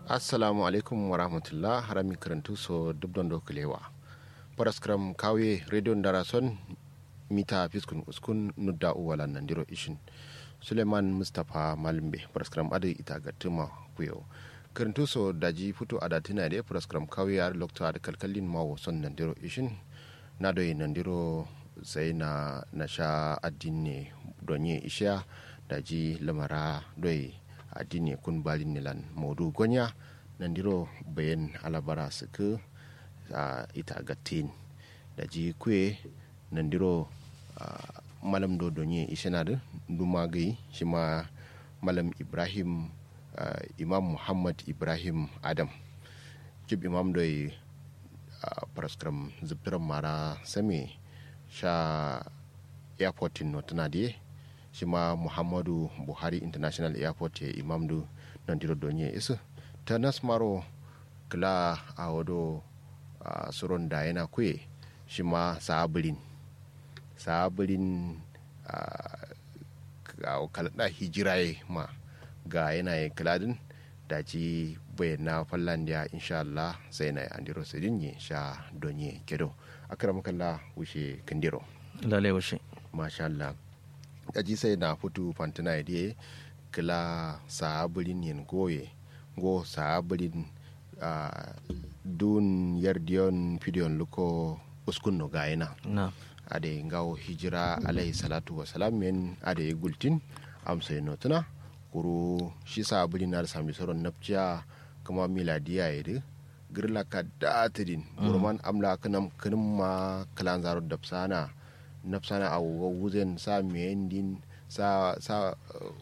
assalamu alaikum wa rahmatullah harami karantu so dubdon dokulewa paraskram kawe radio darason mita fiskun uskun nudda uwala nandiro ishin suleiman mustapha malimbe paraskram adu ita gatuma kuyo karantu so daji futu adatina de paraskram kawe yar lokto ad kalkalin mawo son nandiro ishin na doyi nandiro sai na na sha addini donye isha daji lamara doyi addini kun balin nilan modu gonya nandiro bayan alabara suku a ita gatin da ji kwe nandiro malam do donye ishina da duma gai shi ma malam ibrahim imam muhammad ibrahim adam jib imam do yi paraskram zubtiran mara same sha airportin notana da shi ma muhammadu buhari international airport ya imam du nan diro donye isu ta nasmaro kila a wado a suron da yana kuye shi ma sabulin sabulin a kalada hijiraye ma ga yanayin kiladin da ci bayyana fallandiya insha Allah sai na andiro sidin ya sha donye kedo akram kalla wuce kindiro lalai wuce masha Allah aji sai na futu fantina ya kila saburin yin goye go saburin uh, dun yardiyon fidiyon luko uskun no gayina na ade ngawo hijira alayhi salatu wa salam yen ade gultin amsa no tuna kuru shi saburin na sami soron napciya kuma miladiya ya de girla ka datidin burman amla kanam kanin ma kalan zaro dapsana nafsana a wuzen sa mendin sa sa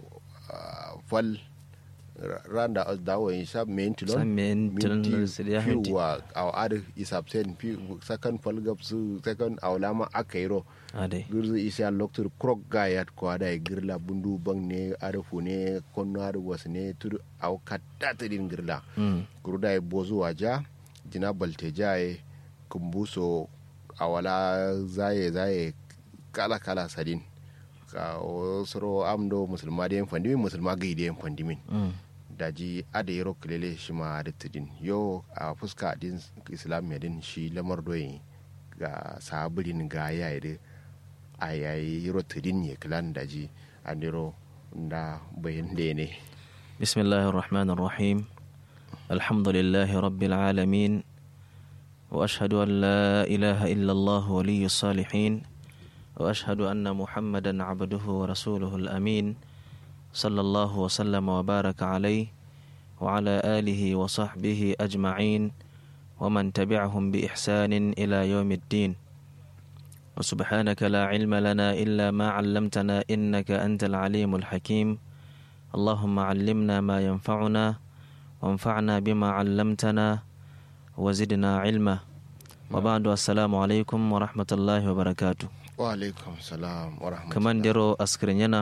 fal randa as dawo in sa mentilon Sa mentilon su da hanti. wa aw ad isab sen pi sakan fal gap su sakan awlama akairo ade gurzu isa loktur krok gayat ko ada girla bundu bang ne arfu ne konno ar was ne tur aw katatidin girla mm. guruda e bozu waja jina balte jaye kumbuso a wala zaye zaye kala kala sadin ka o soro amdo musulma da yan fandimin musulma gai da yan fandimin mm. daji ada yaro kilele shi ma da tudin yo a fuska din islam ya din shi lamar doyin ga sabirin ga yayi da a yayi yaro tudin ya kilan daji an yaro da bayan da ne بسم الله الرحمن الرحيم الحمد لله رب العالمين واشهد ان لا اله الا الله ولي الصالحين واشهد ان محمدا عبده ورسوله الامين صلى الله وسلم وبارك عليه وعلى اله وصحبه اجمعين ومن تبعهم باحسان الى يوم الدين وسبحانك لا علم لنا الا ما علمتنا انك انت العليم الحكيم اللهم علمنا ما ينفعنا وانفعنا بما علمتنا وزدنا علما وبعد السلام عليكم ورحمة الله وبركاته wa alaikum salam wa rahmatullahi كمان ديرو أسكرينينا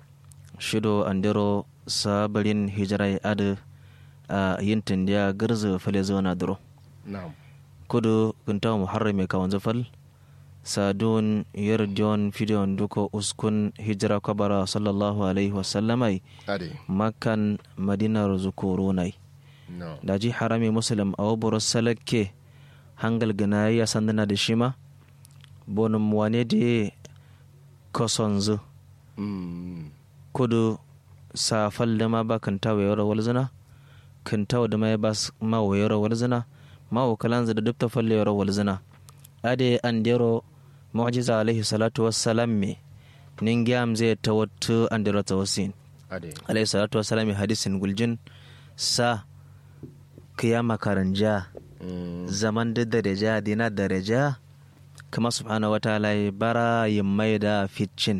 شدو أنديرو سابرين هجري أد ينتن ديا غرز فلزونا درو na'am kudu kuntawa muharrami kawan zafal sadun yardiyon fidiyon duko uskun hijira kwabara sallallahu alaihi wasallamai ade makan madinar zukurunai no da ji harami muslim a waburo salakke hangal gana ya sandana da shima bonum wane da kosonzu mm. kudu safal da ma ba kan tawo yawar walzina kan tawo da ma ya ba s- ma wa yawar walzina ma wa kalanza da dubta falle yawar walzina ade an dero mu'jiza alaihi salatu wassalam me ningyam zai tawattu an dero tawasin ade alaihi salatu wassalam hadisin guljin sa kiyama karanja mm. zaman da daraja dina daraja kama subhanahu wa ta'ala ya bara yin mai da ficin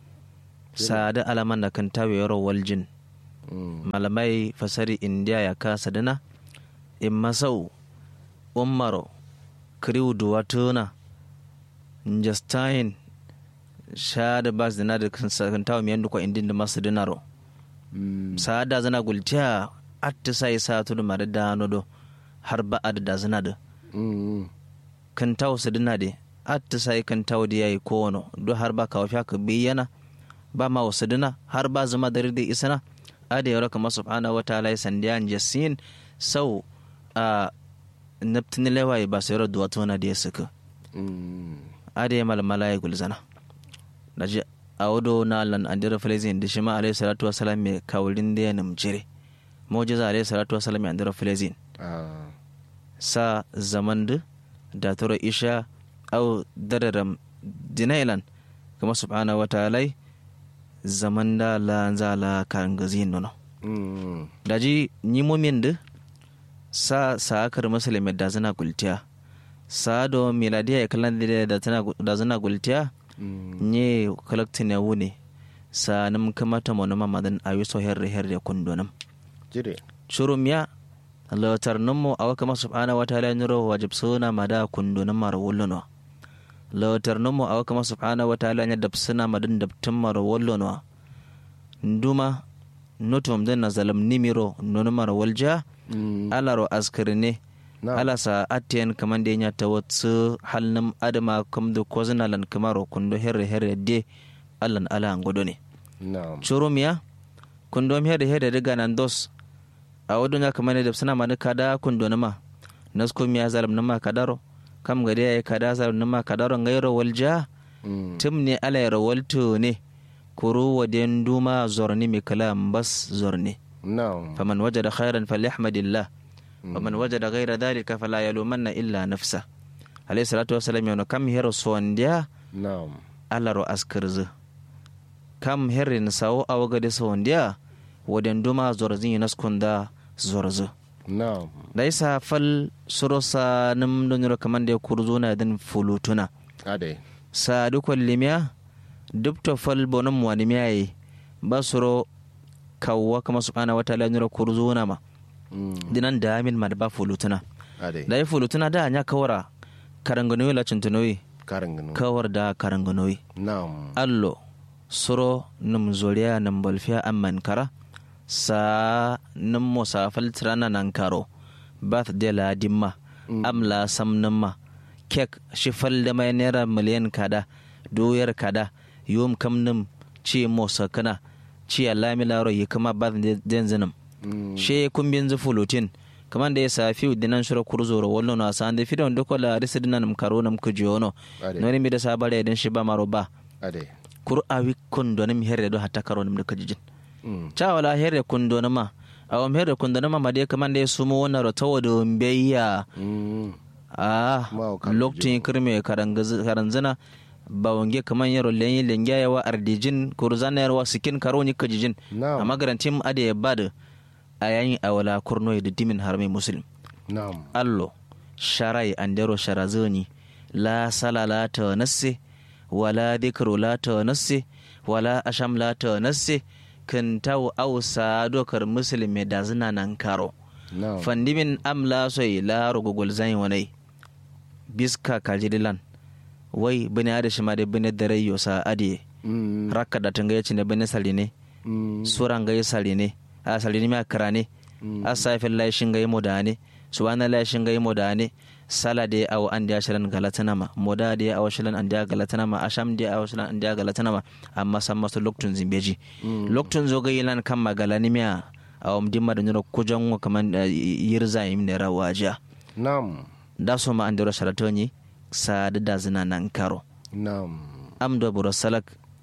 sada alaman da kan tawe yaro waljin mm. malamai fasari indiya ya kasa dina in masau umaro kriw duwatuna justin shada bas dina da kan tawe miyan dukwa indin da masu dinaro mm. saada zana gultiya atta sai sa tudu mare dano do har ba adada zana da mm. kan taw sidina de atta sai kan taw da yayi kono do har ba ka wafiya ka biyana ba ma wasidina har ba zama da rida isana ada yaro kama subhanahu wa ta'ala sandiyan jasin sau a naptini lewa ba sayar duwa tona da ya suka Mm. ade mal malai gulzana daji awdo na lan andira filezin da shi ma alayhi salatu wasalam me kawulin da ya namjire mujiza alayhi salatu wasalam ya andira filezin Ah. sa zaman da da turo isha au dararam dinailan kuma subhanahu wa ta'ala zaman da la zala kan gazin nono Mm. daji ni mumin da sa sa akar musulmi da zana gultiya sa do miladiya ya kalan da tana da zana gultiya Mm. nye kalaktin ya wune sa nam kamata mo nama madan ayu so herre herre kundonam Jire. shurum ya latar nummo awa kama subhanahu wa ta'ala nyuro wajib suna mada kundonam mar wullono latar nummo awa kama subhanahu wa ta'ala nya dab suna madan dabtin mar wullono nduma notum den na zalam nimiro nono mar walja Mm. alaro askirne Na. ala sa atiyan kaman da ya ta wasu halnam adama kam da kozina lan kamaro kundo herre herre de allan ala an godo ne Na'am. churumiya kundo herre herre daga nan dos a wadon ya kaman da suna mani kada kundo nama nasko miya zalam nama kadaro kam gade ya kada zalam nama kadaro ngairo walja Mm. tim ne ala ya rawalto ne kuru waden duma zorni mi kalam bas zorni Na'am. فمن وجد خيرا فليحمد الله ومن وجد غير ذلك فلا يلومن إلا نفسه عليه الصلاة والسلام يقول كم هيرو سوانديا Na'am. على رو أسكرز كم هيرين ساو أو غد سوانديا ودن دوما زورزين نسكن دا زورز Na'am. ليس فل سروسا نم دنيرو كمان دي كورزونا دن فلوتنا Ade. سادو كل dubto fal bonum wani miyaye basuro kawwa kama subhanahu wa ta'ala nyura kurzuna ma Mm. dinan da amin ma da ba fulutuna Ade. da ya fulutuna da anya kawara karanganoyi la cintunoyi Karin gano. kawar da karanganoyi Na'am. allo suro num zoriya num bolfiya amman kara sa num musa faltrana nan karo bath de la dimma amla sam numma kek shi fal da mai naira miliyan kada doyar kada yom kam num ci musa kana ci alami laro yi kama bath den zinum Mm. she kumbin zu fulutin kaman da ya safi dinan shura kurzoro wallo na sa ande fidon doko la risi dinan nam karo nam kujono Ade. noni mi da sabare den shi ba maro ba Ade. kur awi kundo nam herre do hatta karo nam da kajijin Mm. cha wala herre kundo nama awam herre kundo nama ma de kaman da ya sumo wannan ro tawo do mbeya Mm. ah Ma o kan loktin kirme karanzana ba wange kaman yaro lenyi lengya yawa ardijin kurzana yarwa sikin karo ni kajijin Na'am. amma garantin ade ya bada a yayin awala kurno da dimin harmai muslim Na'am. allo sharai andero sharazoni la sala la ta nasse wala dhikru la ta nasse wala asham la ta nasse kan taw ausa dokar muslim me da zina nan karo Na'am. fandimin am la soy la rugugul zai wanai biska kajidilan wai bane ada shi ma da bane da rayo sa ade Mm. rakka da tanga yace ne bane saline Mm. suran ga saline a saline ma karane a safin laishin ga modane subhana laishin ga modane sala de aw an dia shilan galatana ma moda de aw shilan an dia galatana ma asham de aw shilan an dia galatana ma amma san masu loktun zimbeji loktun zo ga yilan kan magalani miya aw dimma da nyoro kujan wa kaman eh, yirza yim ne rawaja Na'am. da so ma an dero sharatoni sa da da zina nan karo Na'am. am do buro salak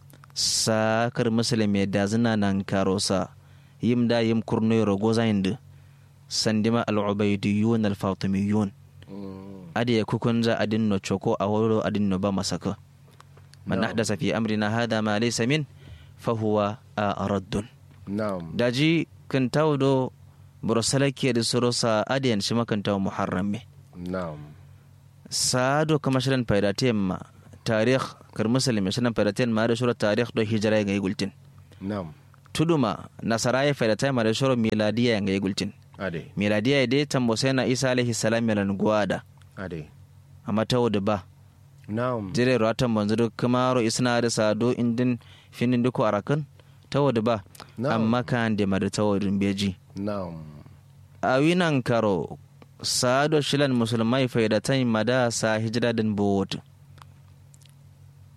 sa kar muslimi da zina nan karo sa yim da yim kurno rogo zainde sandima al-ubaydiyun al-fatimiyun Mm. ade kukunza adin no choko a woro adin no ba masaka man No. ahdasa fi amrina hada ma laysa min fa huwa raddun Na'am. daji kan tawdo buro salake da soro sa adiyan shi makan taw muharram me Na'am. saado kama shirin paydatem ma tarikh kar muslimi shirin paydatem ma da shura tarikh do hijra ga gultin Na'am. tuduma nasara ya paydatem ma da shura miladiya ga gultin Ade. miladiya dai tambo sai na isa alaihi salam yalan gwada Ade. amma tawo da ba Na'am. jire ratan manzo do kamaro isna da sado indin finin duko arakan tawo da ba Na'am. amma kan da ma da tawo dun beji Na'am. a winan karo sado shilan musulmai faidatai mada sa hijira din bot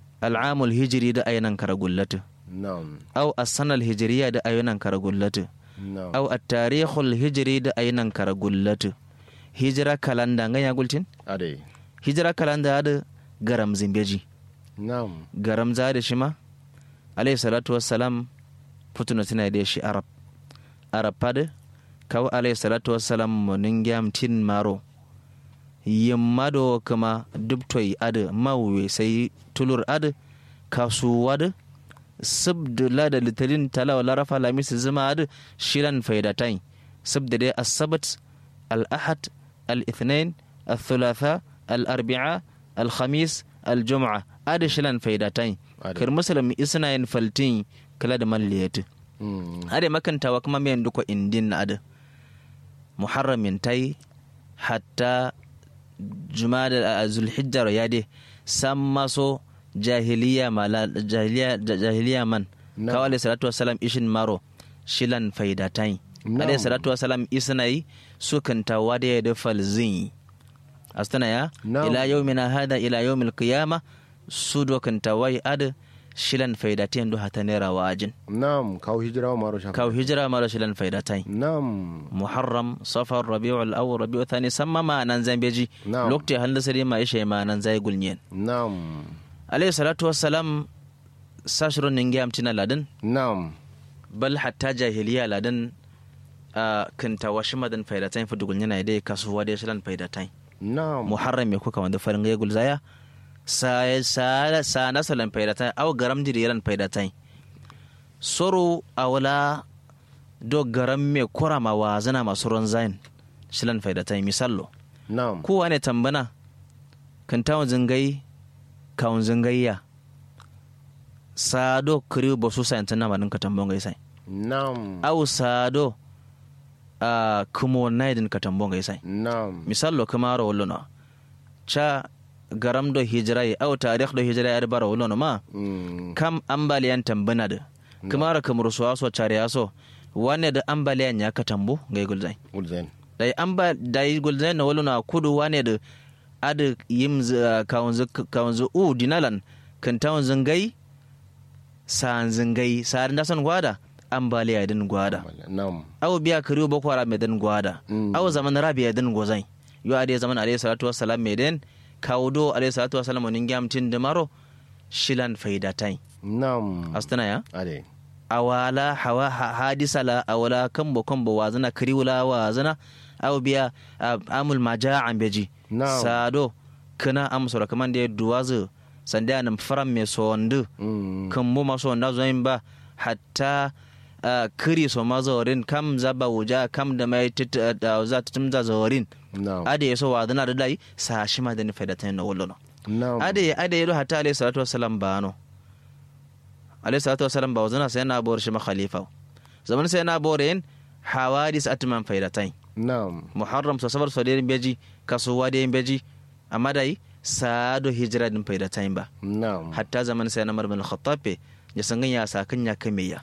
al'amul hijiri da ayinan karagullatu Na'am. au asanal hijiriya da ayinan karagullatu na'am au at-tarikhul hijri da ainan kara gullatu hijira kalanda nganya gultin ade hijira kalanda da garam zimbeji na'am garam za da shi ma alayhi salatu wassalam putuna tana da shi arab arab pade kawo alayhi salatu wassalam monin gyam tin maro yimma do kuma dubtoy ade mawwe sai tulur ade kasuwa da sabda la da litarin talawa larafa lamis zuma ade shiran faidatain sabda dai asabat al-ahad al-ithnain al-thulatha al-arbi'a al-khamis al-jum'a ade shiran faidatain Ade. kar musulmi isna yin faltin kala da malliyati Mm. ade makantawa kuma mai duko indin na ade muharramin tai hatta jumada a zulhijjar ya de san maso jahiliya mala jahiliya jahiliya man Na'am. kawo alayhi salatu wasalam ishin maro shilan faidatai Na'am. alayhi salatu wasalam isnai sukan tawa da ya da falzin astana ya Na'am. ila yawmina hada ila yawmil qiyama su dokan tawai ad shilan faidatai ndo hata nera wajin na'am kawo hijira wa maro shafa kaw hijira mara shilan faidatai na'am muharram safar rabiul awwal rabiul thani samma ma nan zambeji Na'am. lokti handa sare ma ishe ma nan zai gulnyen na'am alayhi salatu wassalam sashirun ningi amtina ladan na'am bal hatta jahiliya ladan a kanta washi madan faidatain fa dugul yana dai kasuwa dai shilan faidatain na'am muharram ya kuka wanda farin gai gulzaya sa sa sa nasalan faidatain aw garam diriran faidatain soro awala do garam me kurama wa zana masu ron zain shilan faidatain misallo na'am kowa ne tambana kan tawon zingai kawun zingayya sado kiri ba su sayan tana manin ka tambon gaisai na'am au sado a kumo naidin ka tambon gaisai na'am misallo kuma ro wolono cha garam do hijirai au tarikh do hijirai ar bara wolono ma Mm. kam ambaliyan tambana da kuma ra kamar su aso chariya so wane da ambaliyan ya ka tambo gai gulzai Ulzen. dai an ba dai gulzai na wala na kudu wane da ada yim kawanzu kawanzu u dinalan kan tawon zangai san zangai sar da san gwada ambaliya din gwada Na'am. aw biya kariyo boko haram mai din gwada Mm. aw zaman rabiya din gozai yo ade zaman alayhi salatu wassalam mai den kawdo alayhi salatu wassalam nin gamtin da maro shilan faidatai Na'am. astana ya Ade. awala hawa ha- hadisa la awala kambo kambo wazana kariwula wazana aw biya ah, amul maja'an beji Na'am. sado kana amsora kaman da duwazu sanda nan faram me sondu Mm. kan mu maso wanda zo yin ba hatta ah, kiri so ma zorin kam zaba wuja kam da mai tit- da za ta tumza zorin Na'am. ade yaso wazana da dai sa shi ma da ni faidatan na wallo Na'am. ade ade yado hatta alayhi salatu wassalam bano alayhi salatu wassalam ba wazana sai na bor shi ma khalifa zaman sai na bor yin hawadis atman faidatain Na'am. muharram so sabar so de beji kasuwa de beji amma dai sado hijira din faidatain ba Na'am. hatta zaman sai na marmal khattab ya sangan ya sakan ya kameya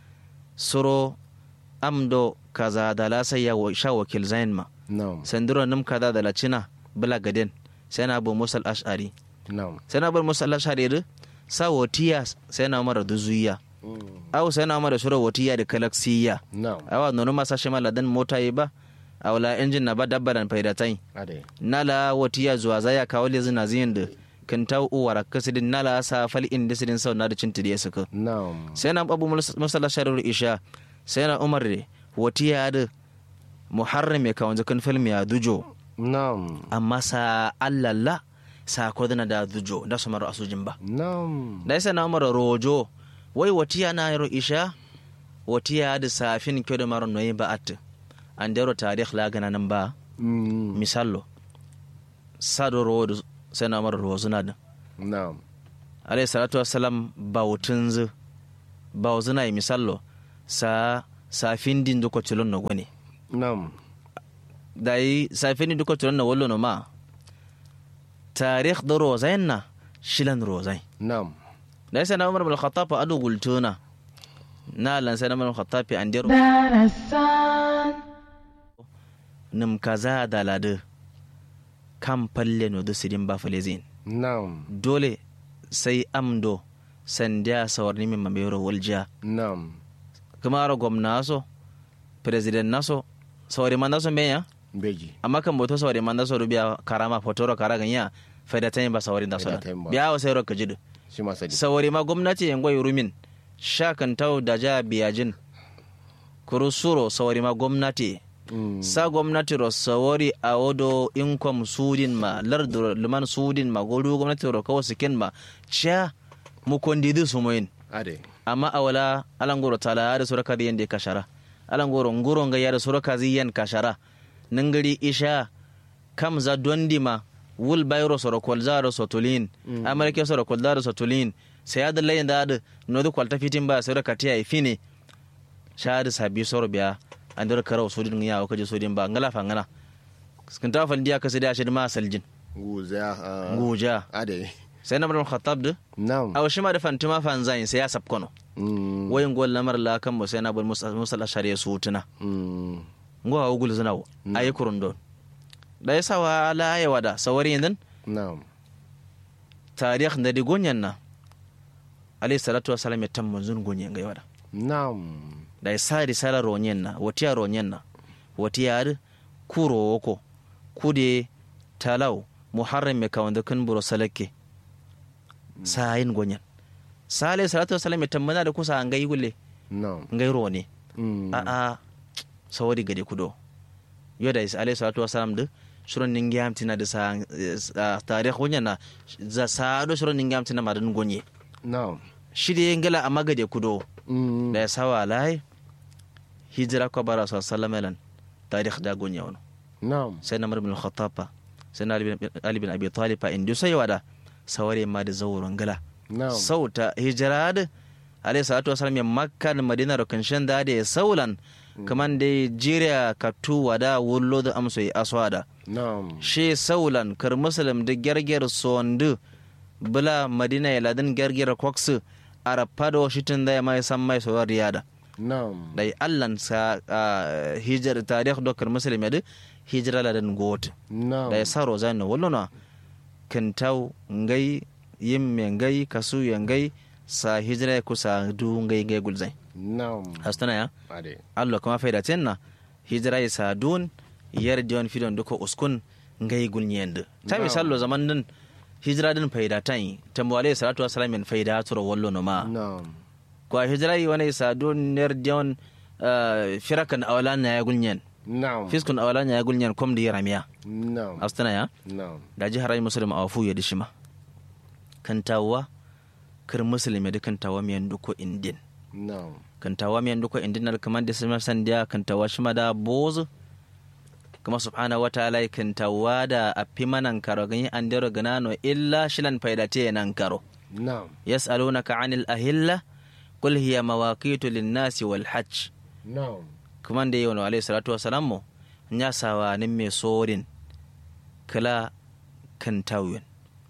suro amdo kaza da la sai ya wa- sha wakil zain ma Na'am. sandiro nim kaza da la cina bula gaden sai na abu musal ash'ari Na'am. sai na bar musu Allah shari'a sa wotiya sai na mara duzuya Mm. aw sai na mara shura wotiya da kalaksiya Na'am. awa nono masa shi maladan mota yi ba awla injin na ba dabbaran faidatai Ade. nala wotiya zuwa zaya kawo le zina ziyin da kan ta uwara kasidin nala sa fal in da sidin sau na da cinta da ya suka Na'am. sai na abu musalla shari'ar isha sai na umar da wotiya da muharram ya kawo zakan film ya dujo Na'am. amma sa allalla sa kodana da dujo da su mara asujin ba Na'am. da yasa na mara rojo wai watiya na yaro isha watiya da safin kyo da mara noyi ba at an dero tarikh la gana nan ba Mm. misallo sado ro da sai na mara rozo na da Na'am. alayhi salatu wassalam bautun zu bauzuna yi misallo sa safin din duko tilon no gone Na'am. da yi safin din duko tilon no wallo no ma tarikh da rozain na shilan rozai Na'am. da yasa na umar bin khattab adu gultuna na lan sai na umar bin khattab an dero darasan nim kaza da ladu kan falle no dusirin ba falezin Na'am. dole sai amdo sandiya sawarni min mamero waljiya Na'am. kuma ra gwamna so president naso sawari man naso benya beji amma kan boto sawari man naso rubiya karama fotoro kara ganya faida tayin ba sawari da Faida so tayin ba. biya wa sayro ka jidu shi ma sadi sawari ma gwamnati yan goyi rumin shakan tau da ja biyajin kuru suro sawari ma gwamnati Mm. sa gwamnati ro sawari a wodo income sudin ma lardu liman sudin ma godu gwamnati ro kawo sikin ma cha mu kondidi sumoyin ade amma a wala alangoro tala da suraka da yanda kashara alangoro nguro nga ya da suraka ziyan kashara nangari isha kam za dondi ma wul bayro soro kolza ro sotulin amarke soro kolza ro sotulin sai da layin da da no da kwalta fitin ba suraka tiya ifine sha da sabi soro biya an da karau sodin ya o kaje sodin ba ngala fa ngala skin ta fal dia kasida shi ma saljin guza ah, nguja ade sai na bar khattab da nam a shi ma da fantima fanzain sai ya sabkono Mm. wayin gol lamar la kan mo sai na bar musa musa shari'a su tuna Mm. ngo ha ugul zina ayi kurun don da ya sawa la ya wada sawari yandan nam tarikh da digonyan na alayhi salatu wassalam ya tamman zun gonyen ga wada nam da ya sa risala ronyen na watiya ronyen na watiya kuro woko kude talau muharram me kawanda kan buro salake sayin gonyen sa alayhi salatu wassalam ya tammana da kusa an gai gulle nam ngai rone Mm. a'a sawari gade kudo yoda is alayhi salatu wasalam de suron ningi amtina de sa eh, tarikh wonya na za sa do suron ningi amtina madan gonye nam shide ngala amma gade kudo Mm. da ya sawa lai hijira ko bara sa sallamalan tarikh da gonye wono nam sai na bin al-khattab sai na Ali bin- ali bin abi talib fa indu sai wada sawari ma da zawuron ngala nam sauta hijira da alayhi salatu wasalam ya makka da madina da kanshin da da saulan kaman da jiriya ka tuwa da wullo da amso ya aswada nam she saulan kar muslim da gerger sondu bula madina ya ladin gerger kwaksu arapa da washitin da ya mai san mai sawar riyada nam da allan sa ah, hijar tarikh do kar muslim ya da hijira ladan got nam da ya saro zai na wallona kintau ngai yimme ngai kasu ya ngai sa hijira ya kusa du ngai ngai gulzai nam hastana ya ade allah kuma faida tenna hijira ya sa dun yar dion fidon duko uskun ngai gulnyende ta Na'am. misallo zaman din hijira din faida tan tambo alayhi salatu wassalam min faida turo wallo no ma nam ko hijira yi wani sa dun yar dion ah, firakan awalan ya gulnyen nam fiskun awalan ya gulnyen kom di yaramiya nam hastana ya nam da jihar ayi musulun a wafu ya dishima kantawa kir musulmi da kantawa miyan duko indin nam kantawa miyan duko indin na kamar da sama sandiya kantawa shima da bozu kuma subhanahu wa ta'ala kantawa da afi manan karo ganyi an dero ganano illa shilan faidate nan karo nam yas'alunaka anil ahilla qul hiya mawaqitu lin-nasi wal hajj nam kuma da yau alayhi salatu wa salam mo nya sawa nin me sorin kala kan tawyen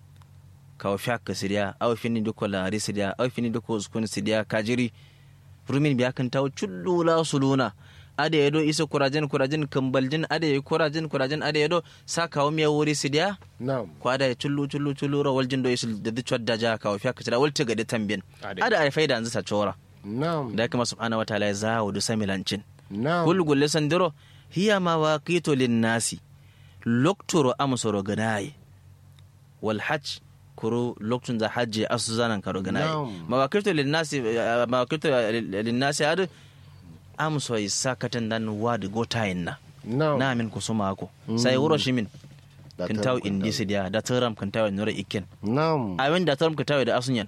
kawo fiaka sidiya aw fini duko laari sidiya aw fini duko uskun sidiya kajiri rumin biya kan taw chullula suluna ade yedo isa kurajen kurajen kambaljin ade ye kurajen kurajen ade yedo sa kawo miya wuri sidiya nam ko ada ye chullu chullu chullu ro waljin do isul da chodda ja kawo fiaka sidiya walta gade tambin Ade. ada ay faida anzu sa chora nam da kuma subhanahu wa ta'ala ya zawo du samilancin nam kul gulle sandiro hiya mawaqitu linnasi loktoro amsoro ganaye wal hajj kuro loktun za hajji asu zanan karo ganaye Na'am. mawaqitu linnasi eh, mawaqitu linnasi ad amso isakatan dan wad gotayin na nam na min kusuma ko sai wuro shimin Da kintaw taram indi kintaw. sidiya da taram kintaw nura ikken nam awin da taram kintaw da asunyan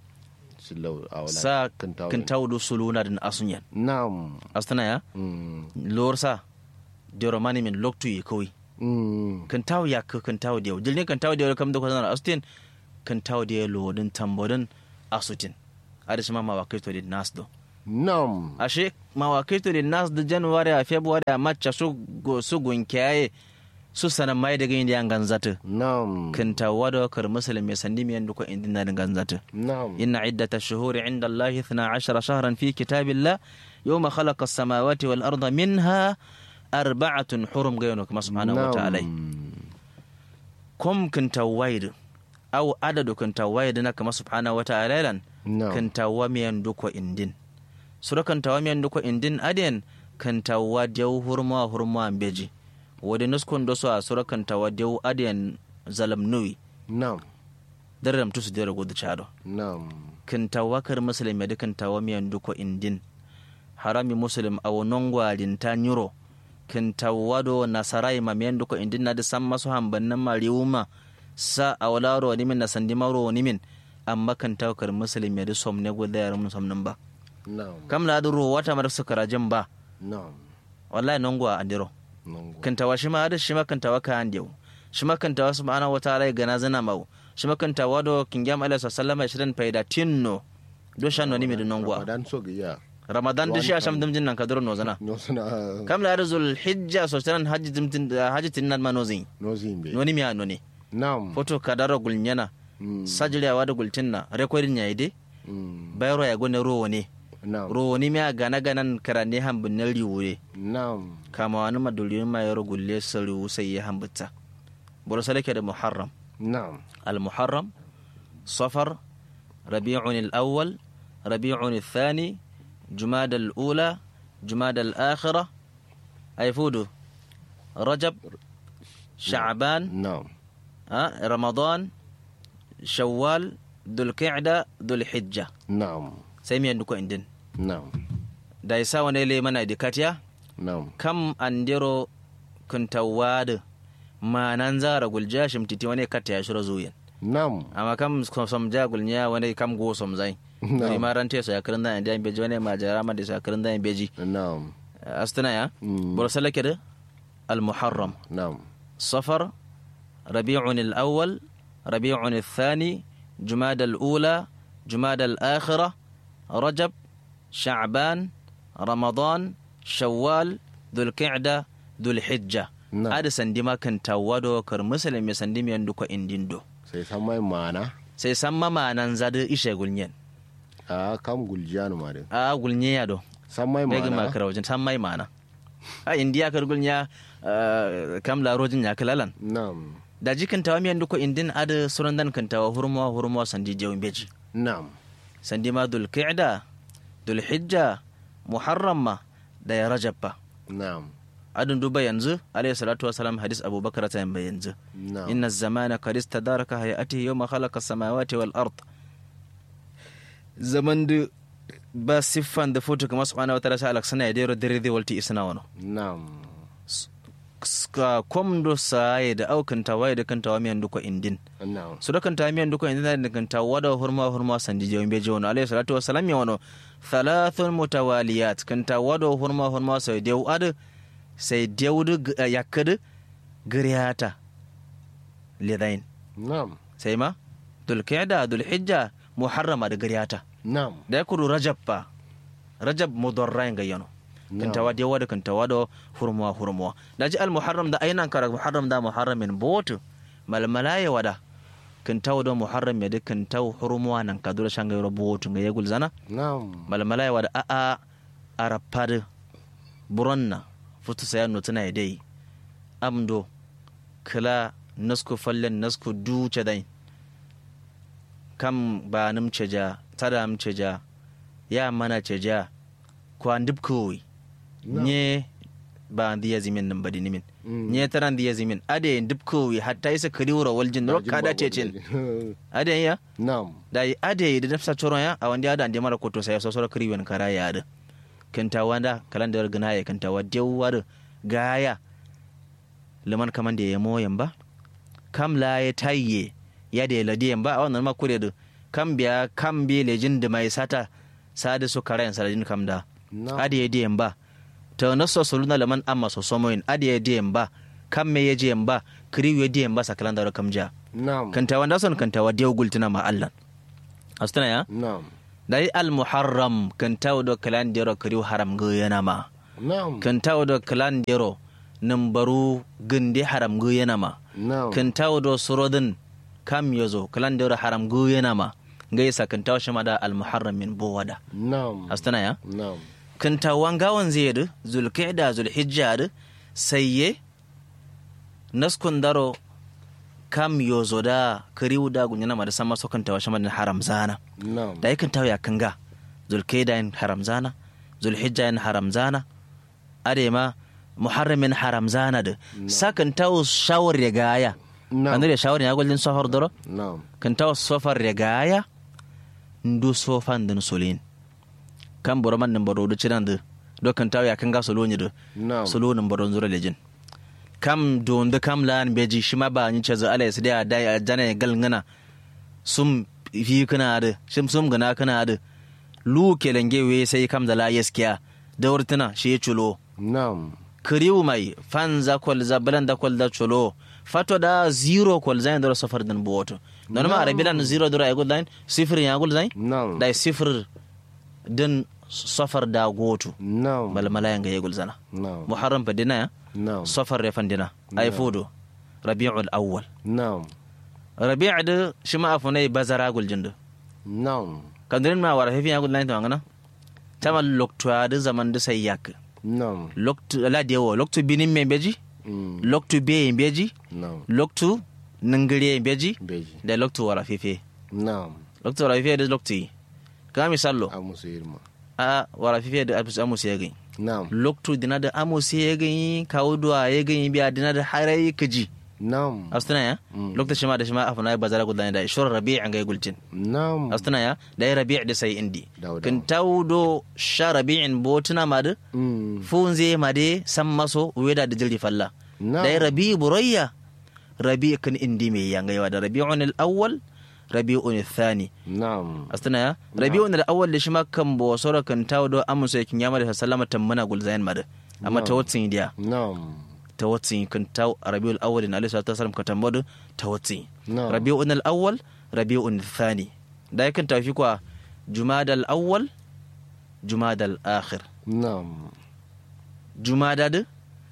silau awala sa kintaw kintaw do suluna din asunyan nam astana ya mm lorsa dero mani min loktu yi kawai mm kan tawo ya ka kan tawo da dilne kan tawo da kam da kwanan astin kan tawo da lodin tambodin asutin ada shi ma mawakaito din nas do nam ashe mawakaito din nas da january a february a march su go su gunkiyaye su sanan mai daga yin yan ganzata nam kan tawo da kar musulmi sandi mi yandu ko indin na ganzata nam إن عدة الشهور عند الله اثنا عشر شهرا في كتاب الله يوم خلق السماوات والأرض منها أربعة حرم غيرك كما سبحانه وتعالى كم كنت وايد أو عدد كنت وايد كما سبحانه وتعالى لن nam كنت وميان دوكو إندين سورة كنت وميان دوكو إندين أدين kantawa dew hurma hurma beji wadi nuskun do so a sura kantawa dew adiyan zalam nui Naam. daram tusu dere gudu chado Naam. kantawa kar muslim yadi kantawa miyan duko indin harami muslim awo nongwalin ta nyuro kantawa do nasarai ma miyan duko indin na da san masu hambannin mariwuma sa a walaro nimin na sandi maro nimin amma kantawa kar muslim yadi som ne gudu yaran somnin ba Naam. kam la duro wata mar su karajin ba Naam. wallahi nongwa andiro Nongo. kantawa shi ma da shi ma kantawa ka andiyo shi ma kantawa subhanahu wataala ya gana zana mau shi ma kantawa do kingam alaihi sallama shirin faida tinno do shanno ni mi do nongwa Ramadan so ga ya. ramadan da shi asham dum jinnan kadro no zana No suna kam la zul hijja so tanan hajji dum tin hajji tinnan ma no zin no zimbe. no ni mi no ne Naam. foto kadaro gulnyana Mm. sajiliya wada gultinna recording yaide Mm. bayro ya gone rowo ne Naam. rowo ni mi gana ganan karane hambin na riwure Naam. kama wani madulin ma yaro gulle sariwu sai ya hambata buru salake da muharram Naam. المحرم صفر ربيع الأول ربيع الثاني جماد الأولى جماد الآخرة أيفودو رجب شعبان Naam. آه، رمضان شوال ذو القعدة ذو الحجة Naam. سيمي عندكم عندن Naam. دايسا ونيلي منا ديكاتيا Naam. kam andiro kuntawad ma nan zara gulja shimtiti wani kata ya shiro zuyen Naam. amma kam som ja gulnya wani kam go som zai No. ni ma ran te so yakrin da indian beji wani ma jara ma da so yakrin da beji Naam. astana ya Mm. bor salake da al muharram Naam. صفر ربيع الأول ربيع الثاني جماد الأولى جماد الآخرة رجب شعبان رمضان شوال ذو القعدة ذو الحجة نعم. هذا سندما كان توادو كر مسلم يسندم يندوك اندندو Sai san mai mana. sai san mama nan zadu ishe gulnyen A kam guljanu ma de. a gulnye ya do San mai begi mana. makara wajen san mai mana a indiya kar gulnya ah, kam la rojin ya kalalan Naam. da jikin tawa miyan duko indin ada suran dan kan tawa hurma hurma sandi jawin beji Naam. sandi ma dul qa'da dul hijja muharrama da ya rajab ba Naam. adun duba yanzu alayhi salatu wasalam hadis abubakar ta yamba yanzu Naam. inna zamana qad istadaraka hayatihi yawma khalaqa samawati wal ard zaman da ba siffan da foto kamar subhanahu wa ta'ala sa alaksana ya dero dare zai walti isna wano Naam. ka komdo saye da aukan tawaye da kan tawa miyan duko indin Naam. su da kan ta miyan duka inda da kan ta wada hurma hurma sandi je be je wono alayhi salatu wassalam ya wono thalathun mutawaliyat kan ta wada hurma hurma sai dew ad sai dew yakad griyata lidain Naam. sai ma dul qiyada dul hijja muharrama da griyata Naam. da ya kudu rajab pa rajab mudarrain ga yano kan Na'am. ta wada wada kan ta wada hurma hurma da ji al muharram da ainan kara muharram da muharramin botu malmala ya wada kan ta wada muharram ya dukkan ta hurma nan ka dura shanga yoro botu ga yagul zana Naam. malmala ya wada a a arapad buronna futu saya nutuna ya dai amdo kala nasku fallen nasku duce dai kam ba nim ceja tada m ceja ya mana ceja kwa ndip kowi No. nye ba ndiya zimin nan badi nimin Mm. nye tara ndiya zimin ade ndip kowi hatta isa kariwura waljin ro kada cecin ade ya Naam. da yi ade da nafsa coron ya a wanda ya da ande mara koto sai so so kariwen kara ya da kanta wanda kalandar gana ya kanta wa dewar gaya liman kaman da ya moyan ba kam la ya tayye ya da ya ladiyan ba a wannan ma kure da kam biya kam bi lejin da mai sata sada su karayan saladin kam da Naam. ade ya diyan ba ta naso soluna liman amma so somoyin ade ya diyan ba kam me ya diyan ba kiriwe diyan ba sa kalandar kam ja Naam. kanta wanda son kanta wa dew gultina ma Allah astana ya Naam. dai al muharram kanta wa do kalan dero kariu haram go yana ma Naam. kanta wa do kalan dero nambaru gindi haram go yana ma Naam. kanta wa do surodin kam yazo kalan dero haram go yana ma gaisa kanta wa shama da al muharram min bowada Naam. astana ya Naam. kanta wangawan zai zulqa'da zulhijja da sayye naskun daro kam yozo da kariu da gunyana ma da sama so kanta wa shama da haram zana Naam. da yakan tawo ya kanga zulkaida yin haram zana zulhijja yin haram zana adema muharramin haram zana da sakan tawo shawar ya gaya Na'am. kan da shawar ya gullin safar doro na'am kan tawo safar ya gaya ndu sofan din solin kan boro man nan boro da cinan da do kan tawo ya kan ga solo ni da na'am solo nan boro zura lejin kam don da kam lan beji shi ma ba ni ce za ala su da da jana ya gal ngana sum fi kana da shim sum gana kana da lu kelenge we sai kam da la yaskiya da wurtuna shi ya culo na'am kiriw mai fanza kwalza balanda kwalda cholo fato da zero kwalza ndoro safar dan boto non ma arabi lan zero dora yagul line sifir yagul line na'am da sifir din safar da goto na'am bal malaya nga yagul zana na'am muharram fa dina ya na'am safar ya fandina ay fodo rabiul awwal na'am rabi' da shima afunai bazara gul jindu na'am kandirin ma wara hefi yagul line to ngana tamal lokto da zaman da sai yak na'am lokto la dewo lokto binin me beji Mm, lokto be beji na'am loktu nangire beji beji da loktu wara fefe na'am loktu wara fefe da loktu yi ka misallo a musu yirma a wara fefe da abis amus ya gani na'am loktu dina da amus ya gani kawo duwa ya gani biya dina da harai kaji na'am astana ya Mm. loktu shima da shima afuna bazara gudan da shur rabi' an ga gulcin na'am astana ya da ya rabi' da sai indi Dawo, kan dawo. tawdo sha rabi'in botuna ma da Mm, funze ma de san maso weda da jiri falla na'am da ya rabi burayya rabi kan indi mai yangayewa da rabi'un al-awwal rabi'un al-thani na'am astana ya rabi'un al-awwal da shi ma kan bo sora kan tawo do amuso yakin yama da sallama tammana gulzayan mada amma ta watsin dia na'am ta watsin kan tawo rabi'ul awwal na alaihi salatu wasallam ka tambado ta watsin na'am rabi'un al-awwal rabi'un al-thani da yakan tafi kwa jumada al-awwal jumada al-akhir na'am jumada da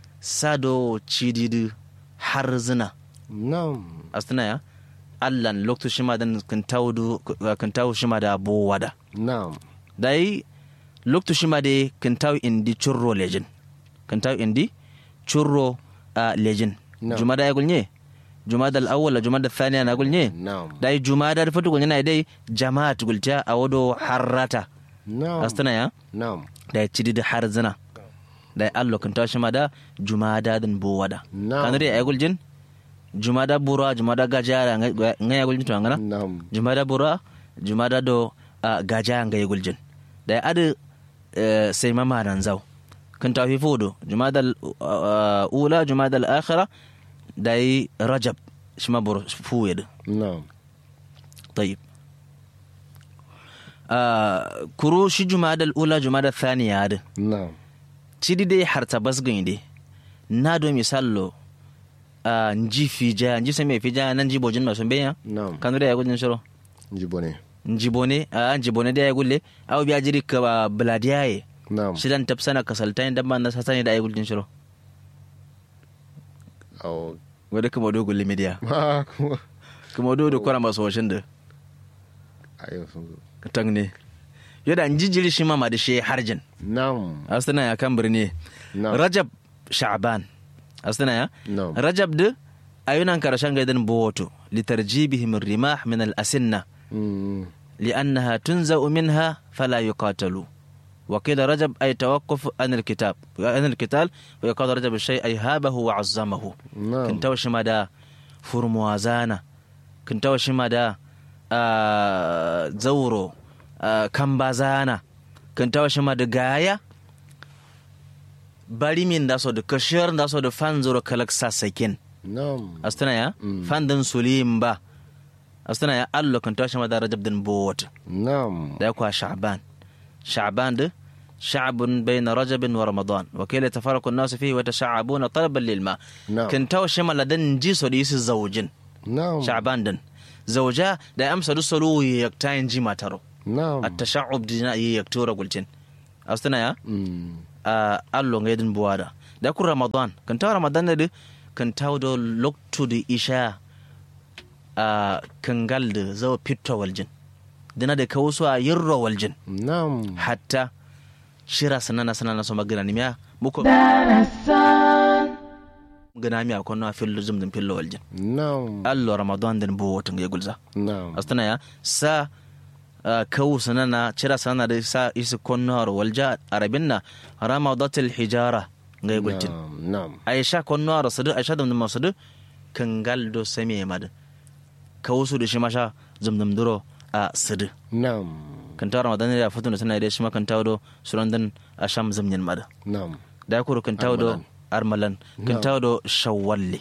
sado cididi har zina na'am astana ya allan lokto shima dan kan tawo kan tawo shima da bowada na'am dai lokto shima de kan tawo indi churro legend kan tawo indi churro a legend No. jumada ya gulnye jumada al-awwal la jumada thaniya na gulnye na'am dai jumada da fatu gulnye na dai jama'at gulta a wado harrata na'am astana ya na'am dai cidi da har zina dai allo kan tawo shima da jumada din bowada na'am kan dai ay guljen jumada bura jumada gajara ngaya guljen to ngana na'am jumada bura jumada do uh, gaja nga yegul jin da adu uh, sai mama nan zau kan tafi fodo jumada uh, ula jumada al-akhira da yi rajab shi ma bur fuye da na'am tayyib uh, kuru shi jumada al-ula jumada thaniya da na'am cidi dai harta basgin dai na do misallo uh, nji fija nji sai mai fija nan ji bojin masu benya na'am kanu da ya gudun shiro jibone njibone a njibone da ya gulle aw biya jiri ka ba bladiyaye na'am shidan tapsana kasaltain dan man sa sani da ay gullin shiro aw wada kuma do gulle media ma kuma kuma do do kwara maso washin da ayo sun zo tang ne yada njijiri shi mama da shi harjin na'am astana ya kan birni na'am rajab sha'ban astana ya na'am rajab da ayunan karshen gaidan boto litarjibihim rimah min al-asinna Mm, لأنها تنزأ منها فلا يقاتلوا وقيل رجب أي توقف عن الكتاب عن القتال ويقال رجب الشيء أي هابه وعظمه na'am كنت وشمدا فرموازانا كنت وشمدا آه زورو آه كمبازانا كنت وشمدا غايا bari min da so da kashiyar da so da fan zoro kalak sasakin na'am astana ya Mm. fan din sulim ba astana ya allo kan tashi ma da rajab din bowata na'am ده يكون شعبان شعبان ده شعب بين رجب ورمضان وكيل يتفرق الناس فيه ويتشعبون طلبا للماء na'am كنت شما لدن جيسو ديس الزوجين na'am شعبان دن زوجا ده أمس دسلو يكتاين جي ما ترو na'am التشعب دينا يكتورا قلتين أستنا يا Mm, آه ألو غيدن بوادا ده يكون رمضان كنت رمضان ده كنت دو لوكتو دي إشاء آه كنغال ده زو بيتو والجن دينا ده كوسوا يرو والجن na'am hatta shira sanana sanana so magana ni miya muko darasan gana miya ko na fillo zum dum fillo waljin na'am allo ramadan den bo wotin ga gulza na'am astana ya sa ah, kawu sanana shira sanana da sa isi konno walja arabinna ramadatul hijara ngai gultin Na'am. aisha konno aro sadu aisha dum dum sadu kangal do same mad ka wasu da shi masha zumdum duro a sadu Na'am. kan tawo ramadan da futun da tana da shi ma kan tawo do suran dan asham zumnyin mad Na'am. da kuro kan tawo do armalan kan No. tawo do shawwalle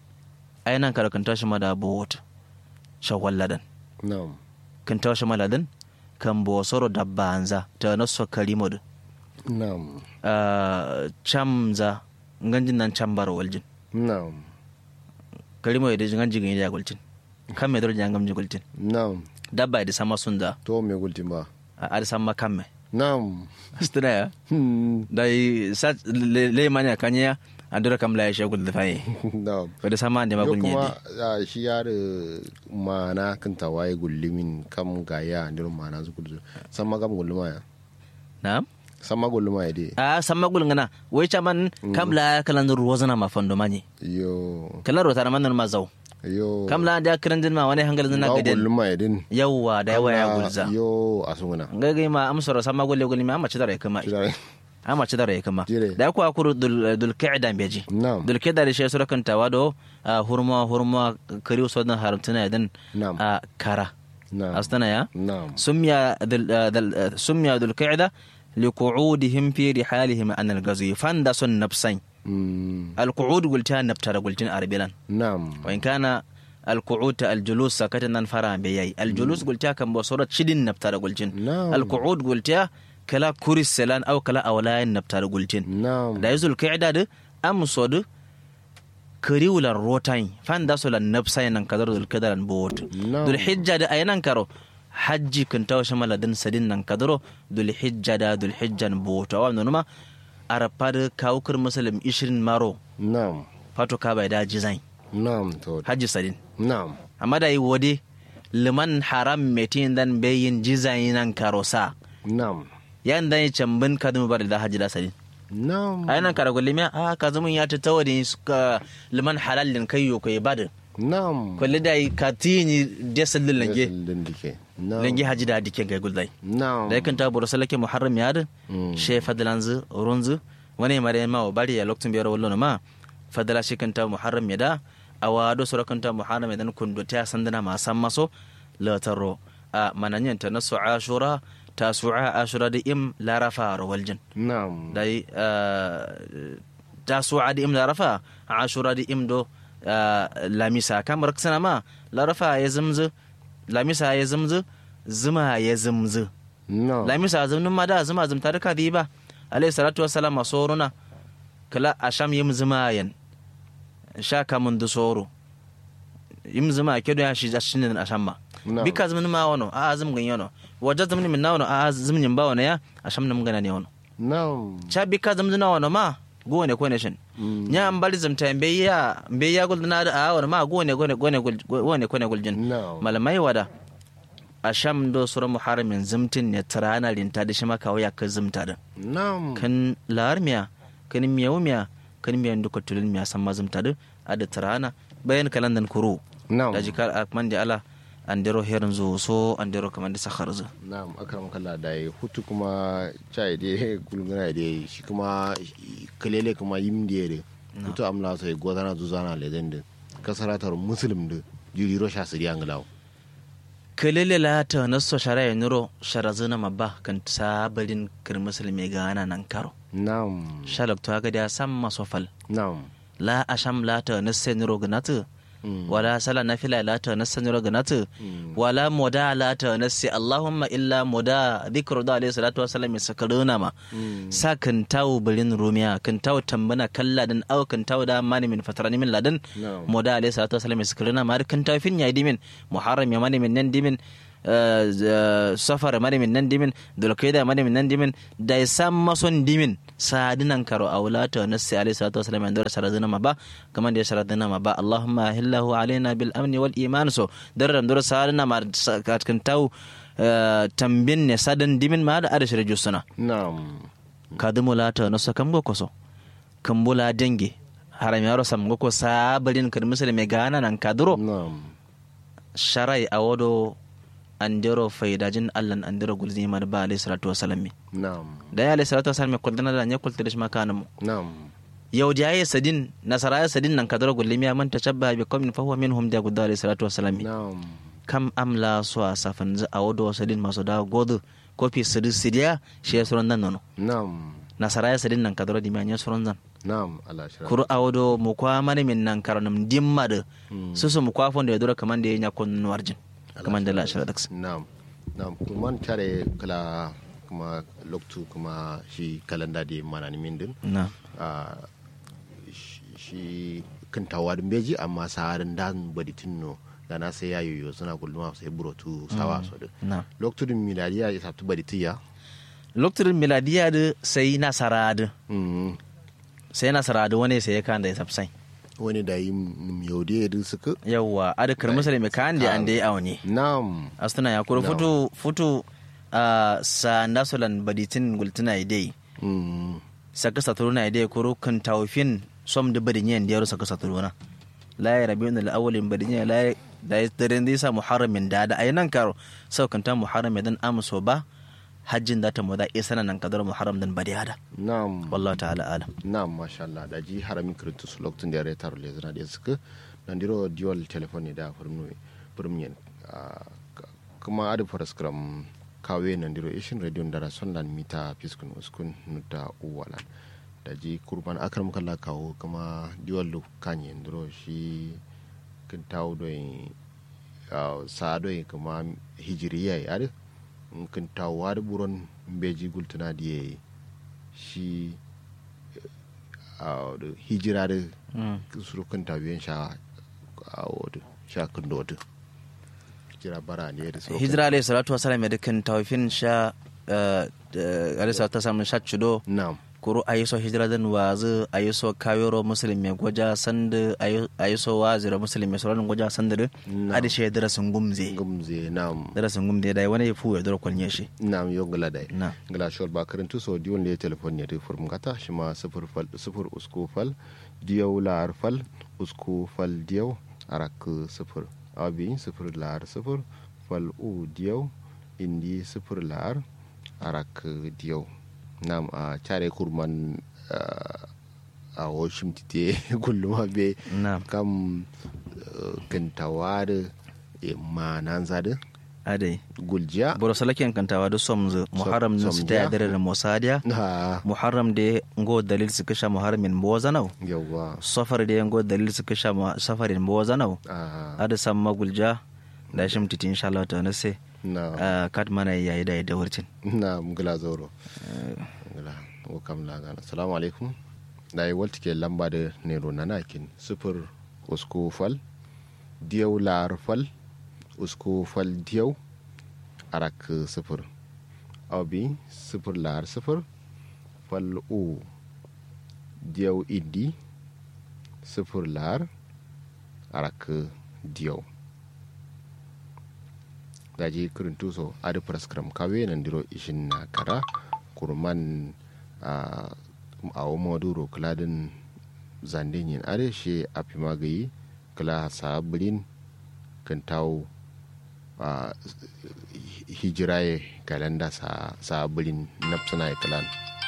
ai nan kar kan tawo shi ma da bot shawwalladan Na'am. kan tawo shi maladan kan bo soro dabba anza ta naso kalimod Na'am. uh, chamza nganjin nan chambar waljin Na'am. kalimo da nganji gani da gultin kan me dole jangam ji gultin Na'am. dabba da sama sunda To me gultin ba? a da sama kamme Na'am. astana ya Hmm. da yi sa le le manya kanya andura kam la ya shagul da fayi Na'am. ko da sama da Yo magun kuma yedi a, shi ya da mana kan tawaye gullumin kam gaya ndir mana su kudu sama kam gulluma ya na'am sama gulluma ya dai a sama gul ngana wai chaman kam la kalan ruwa zana ma fando mani yo kalan rota man ma zau yo kam la da kiran din ma wani hangal zana Ga gaden gulluma ya din yawa da yawa ya Kam na- gulza yo asunguna ngai ma amsoro sama gulle gulle ma mace da rai kuma Shidare. ama ci dara kama Jire. da ku akuru dul dul qa'da beji Na'am. dul qa'da da shi sura kan tawado a hurma hurma kariu sodan haramtuna dan Na'am. a kara Na'am. astana ya Na'am. sumya dul dul sumya dul qa'da liqu'udihim fi rihalihim an al-ghazwi fanda sun nafsan Mm. al-qu'ud gulta naftara gultin arbilan Na'am. wa in kana al-qu'ud al-julus sakatan nan fara be yayi al-julus gulta kan bo sura chidin naftara gultin Na'am. al-qu'ud gulta kala kuris selan aw kala awlayan naftara gultin Na'am. da yazul kaida da amsod kariwulan rotain fan da solan nafsa nan kadar dul kadaran bot No. dul hijja da ayanan karo hajji kun tawo shamala din sadin nan kadaro dul hijja da dul hijjan bot awa numa arapad kawkur muslim 20 maro Na'am. fato ka bai da jizai Na'am to. hajji sadin Na'am. amma da yi wode liman haram metin dan bayin jizai nan karosa Na'am. yan dan cambin kadum bar da hajji da sadin Na'am. a yanan kara gwalimi a ka zama ya ta tawa da suka liman halallin kai yo kai bada Na'am. kwalli da yi ka tini da sallin lange Din dike. Na'am. lange haji da dike kai guldai Na'am. da yakan ta buru salake muharram ya da Mm. she fadalanzu runzu wani mare ma wa bari ya lokacin biyar wallo ma fadala shi kan ta muharram ya da a wado sura kan ta muharram ya dan kundo ta sandana ma san maso lataro a mananyan ta nasu ashura tasu'a ashura da im larafa rawaljin Na'am. dai tasu'a da im larafa ashura da im do ah, lamisa kamar sana ma larafa ya zumzu lamisa ya zumzu zuma ya zumzu Na'am. lamisa zumnin ma da zuma zumta duka di ba alayhi salatu wassalam a soruna kala asham yim zuma yan sha kamun du soro yim zuma ke do ya shi zashin asham ma Na'am. bika zumnin ma wono a zum gan yono wajja zumnin min na wono a zumnin ba wono ya asham nam gana ne wono Na'am. cha bika zumnin wono ma go ne ko ne shin nya an bari zumta mbe ya mbe ya gul na da a wono ma go ne go ne go ne go ne ko ne gul jin Na'am. malamai wada asham do sura muharramin zumtin ne tarana rinta da shi maka waya ka zumta da Na'am. kan lahar miya kan miyawu miya kan miyan duka tulun miya san mazum tadu a da tarana bayan kalandan kuro Na'am. da jikar akman da ala an dero herin zo so an dero kamar da sakhar zo Na'am akram kallah da yi hutu kuma chai de gulguna de shi kuma kalele kuma yim de de hutu amla so e godana zuzana le den de kasaratar muslim de jiri ro sha siri anglaw kalele la ta naso shara ya nuro shara zuna mabba kan sabalin kir musulmi gana nan karo Na'am. shalak to ga da san masofal Na'am. la asham la ta nasse nuro ganatu Mm. wala sala nafila la ta nasse nuro ganatu Mm. wala moda la ta nasse allahumma illa moda dhikru da alayhi salatu wasallam sakaruna ma Mm. sa kan tawo birin rumiya kan tawo tambana kalla dan au kan tawo da mani min fatarani min ladan Na'am. moda alayhi salatu wasallam sakaruna ma kan tawo fin ya dimin muharram ya mani min nan dimin eh, eh, safar mani min nan dimin dulkaida mani min nan dimin da ya sam mason dimin sadinan karo aulata nasi alayhi salatu wasallam yan dora saradina ma ba kaman da ya saradina ma ba allahumma ahillahu alaina bil amni wal iman so daram dora saradina ma sa- kan tawo eh, tambin ne sadan dimin ma da adashi suna Na'am. kadimu lata no sakam go koso kambula denge haram yaro sam go ko sabalin kan misali me gana nan kaduro Na'am. sharai awodo andero faydajin allan andero gulzi mar ba alayhi salatu wasalam mi Na'am. da ya alayhi salatu wasalam kuldana da nya kulta da shi makana mu Na'am. yaudiya ya sadin nasara ya sadin nan kadar gullimi ya manta shabba bi qaumin fa huwa minhum da gudda alayhi salatu wassalam na'am kam amla so a safan za a wado sadin masu da godo kofi sidi sidiya shi ya suran nan nono na'am nasara ya sadin nan kadar di ya suran zan na'am ala shira kuru a wado mu kwa mani min nan karanum dimma da su su mu kwa fonda ya dora kaman da ya nya kun warjin kaman da la shira daks na'am na'am kuma tare kala kuma loktu kuma shi kalanda da mana ni min din na ah, shi- shi kan tawadin beji amma saharin dan baditin no da na sai yayoyo suna gulma sai burotu sawa so da na loktu din miladiya ya sabtu baditiya lokacin miladiya da sai nasara da mm sai nasara da wani sai ya kan da ya sabsai wani da yi yaude da suka yawwa adakar musulmi kan da an da ya awani na'am astuna ya kuro No. futu futu a sa nasulan baditin gultuna idai mm saka saturuna idai kuro kan tawfin som da badin yan da yaro saka saturuna la ya rabi wani awalin badin yan la da ya daren da yasa muharramin da da ayinan karo sau kan ta muharram dan amso ba hajjin da ta mu da isa nan kadar muharram dan badi hada na'am wallahu ta'ala alam na'am masha Allah da ji haramin kirintu su lokacin da ya retar le zana da suka nan diro dual telephone ne da furmu furmiyan kuma adu paraskram kawe nan diro ishin radio da rason lan mita fiskun uskun nuda uwalan da ji kurban akram kala kawo kuma dual lu kanye diro shi kin tawo do sa do kuma hijiriya ya adu kin tawo adu buron beji gultuna diye shi a hijira da surukan tabiyan sha a wadda sha kan da wadda hijira bara ne da surukan hijira alayhi salatu wasalam ya dukkan tawfin sha alayhi salatu wasalam sha chudo na'am kuru ayiso hijira dan wazu ayiso kawero muslimi goja sanda ayiso wazira muslimi sauran goja sanda da Na'am. adi shi darasin gumze gumze na'am darasin gumze da wani ya fuwa dora kwalnya shi na'am yo gala dai na gala shol ba karantu so diwon ne telefon ne da furum gata shi ma sifir fal sifir usku fal diyaw lar fal usku fal diyaw arak sifir abi sifir lar sifir fal u diyaw indi sifir lar arak diyaw nam a care kurman ah, a washim tite kullum be na kam kantawa da manan zada adai guljiya boro salaken kantawa da somzu muharram na su somdiya. ta dare da mosadiya ha muharram da ngo dalil su kasha muharramin bozanau yawa safar da ngo dalil su kasha mu- safarin bozanau a ada sam magulja da shim titi insha Allah ta nase na kat mana yayi da da wurtin na mugula zoro mugula ko kam la gana assalamu alaikum da yi walti ke lamba da nero na nakin sifir usku fal diyau lar fal usku fal diyau arak sifir abi sifir lar sifir fal u diyau idi sifir lar arak diyau daji kirin tuso adi praskram kawe nan diro ishin na kara kurman a awo moduro kladin zandin yin are she api magayi kala sabirin kan tawo a hijiraye kalanda sa sabirin nafsana ya kalan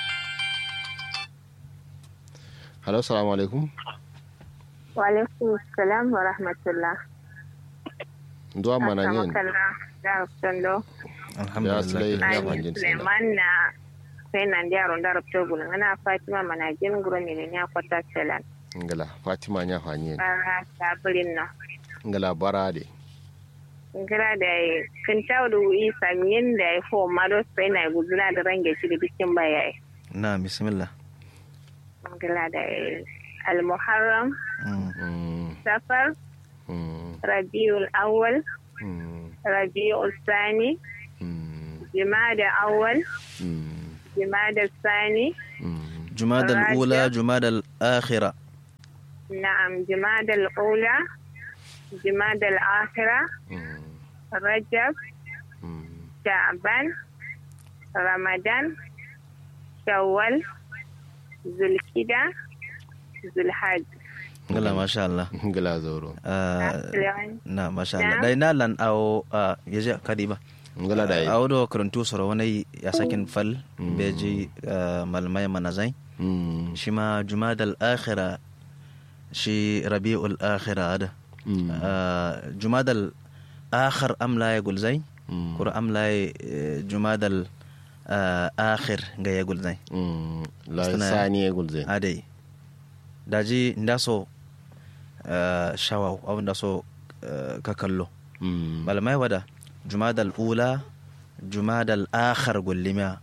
halo salamu alaikum Walaikum salam wa rahmatullah. duwa mana yin Makalla da Sando. Ya Sulai, alhamdulillah ya Ai manjin Suleiman na sai nan da yaron da rabto gulun ana Fatima mana jin guro ne ne ya kwata salan. ngala fatima nya fanyen Bara sabirin na. ngala barade Ngira da kin tawo da yi samin da ya fo malo sai na guzula da range shi da bikin bayaye. na bismillah Ngira da al-Muharram, Mm. mm, Safar, mm, Rabiul Awwal, mm, Rabiul Sani, mm, Jumada Awwal, mm, Jumada Sani, mm. jumada al-ula Rajab. jumada al-akhira نعم جماد الأولى جماد الآخرة Mm, رجب mm. شعبان رمضان شوال ذو الكدة ذو الحج ngala masha Allah ngala zoro Ah, Lewan. na masha Allah Na. dai na lan awo ah, yaje kadiba ngala dai awo do karantu soro wani ya sakin fal beji ah, malmai manazai mm shi ma jumadal akhira shi rabi'ul akhira da mm Ah, jumadal akhir amla ya gulzai mm kura amla ya jumadal ah, akhir ga ya gulzai mm la Suna- sani ya gulze adai daji ndaso ah, shawaw aw ndaso ah, ka kallo mm malamai wada jumadal ula jumadal akhir gullima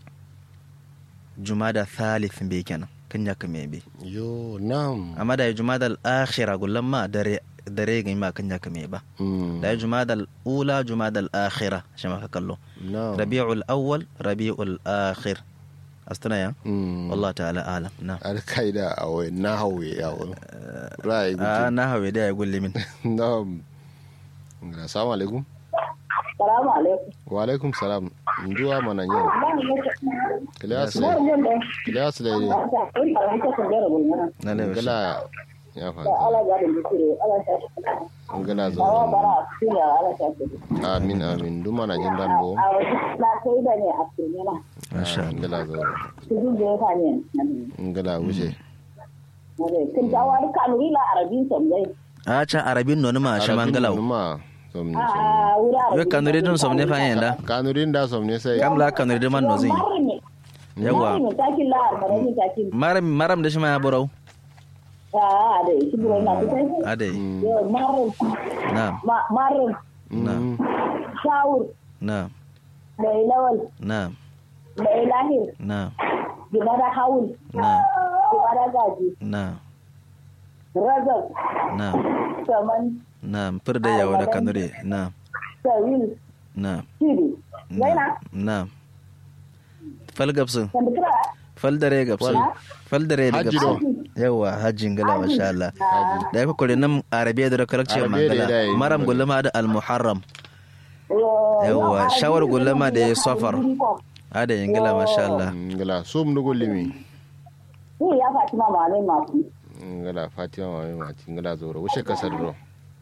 jumada thalith be kenan kan ya kame be yo nam amma da jumadal akhira gullan ma dare dare ga ma kan ya kame ba mm da jumadal ula jumadal akhira shi ma ka kallo nam rabi'ul awwal rabi'ul akhir astana ya mm wallahu ta'ala alam na al kaida a wai na hawe ya wani rai a na hawe da ya gulle min nam assalamu alaikum Salamu alaikum. wa alaikum salam njuwa mana yau kilas Yes. le kilas le ne na lewa shi ngala ya fa ngala zo amin amin duk mana jin dan bo masha Allah ngala zo ngala wuce a can arabin nonu ma shi mangalau ma somni yo kanuri dun somne fa yanda kanurin da somni sai kam la kanuri de man no zin yawa maram maram da shi ma ya burau adai na na Mm. Shawur, na mai lawal, na mai lahir, na gimara hawul, na gimara gaji, na razak, na saman, na firda yawa da kanuri na sawil, na shiri. na Zaina, na fal gabsu wanda kira fal dare gabsu fal dare da Hajji gabsu yawa hajjin gala masha Allah da ya kore nan arabiya da kalakci Arabiya da mangala ya yi. maram gulama da al-muharram yawa shawar gulama da ya safar ada yin gala masha Allah ngala sum nugo limi Ni ya faci ma malai masu. ngala fatima mami mati ngala zo wuce kasar ro